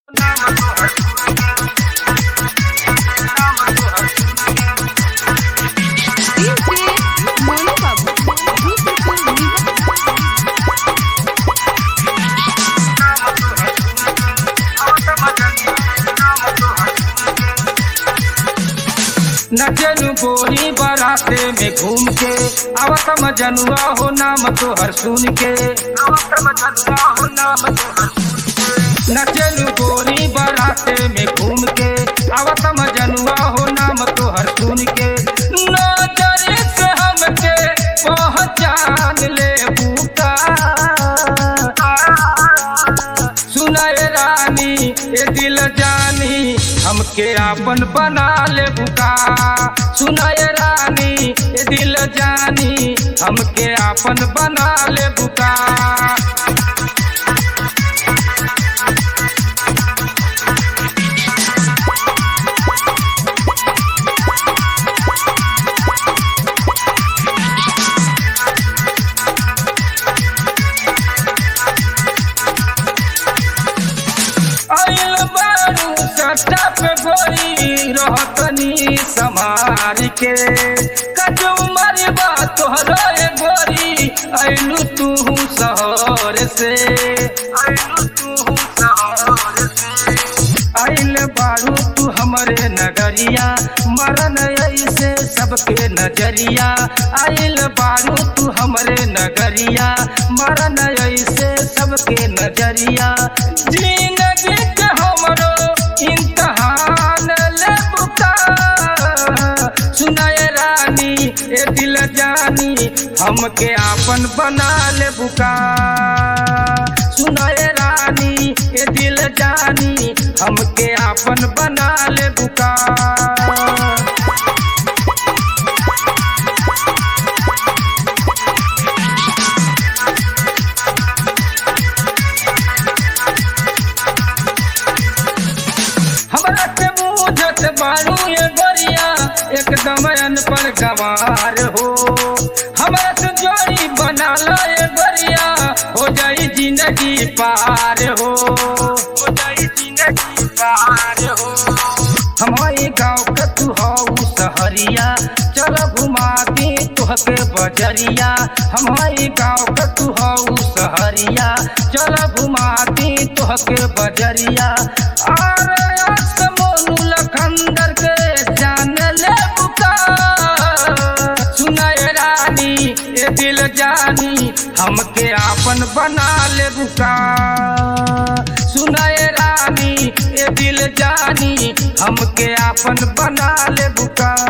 नचनु गोरी बराते में घूम के आवत मजनुआ हो नाम तोहर सुन के आवत मजनुआ हो नाम तोहर नचनु गोरी बराते में घूम के आवत मजनुआ हो नाम तोहर सुन के नजर से हमके पहचान ले बूता सुनाए रानी ए दिल जानी हमके आपन बना ले बुका सुनाए रानी ए दिल जानी हमके आपन बना ले बुका आइल बारू सट्टा पे गोरी रहतनी समार के कजो उमर बा तोहरा ए गोरी आइलू तू शहर से आइलू तू शहर से आइल बारू तू हमरे नगरिया मरन ऐसे सबके नजरिया आइल बारू तू हमरे नगरिया मरन ऐसे सबके नजरिया जिंदगी के हमरो इम्तहान ले बुका सुनाए रानी ए दिल जानी हमके आपन बना ले बुका सुनाए रानी ए दिल जानी हमके आपन बना ले बुका हमरा के मुझत बारू ये गोरिया एकदम अनपढ़ गवार हो हमरा से जोड़ी बना लो ये गोरिया हो जाई जिंदगी पार हो हो जाई जिंदगी पार हो हमारे गाँव का तू हऊ सहरिया चल घुमा दे तुहके बजरिया हमारे गाँव का तू हऊ सहरिया चल घुमा दे तुहके बजरिया अरे मोनू लखंदर के जान ले बुका सुनाए रानी ए दिल जानी हमके आपन बना ले बुका सुनाए रानी ए दिल जानी हमके आपन बना ले बुका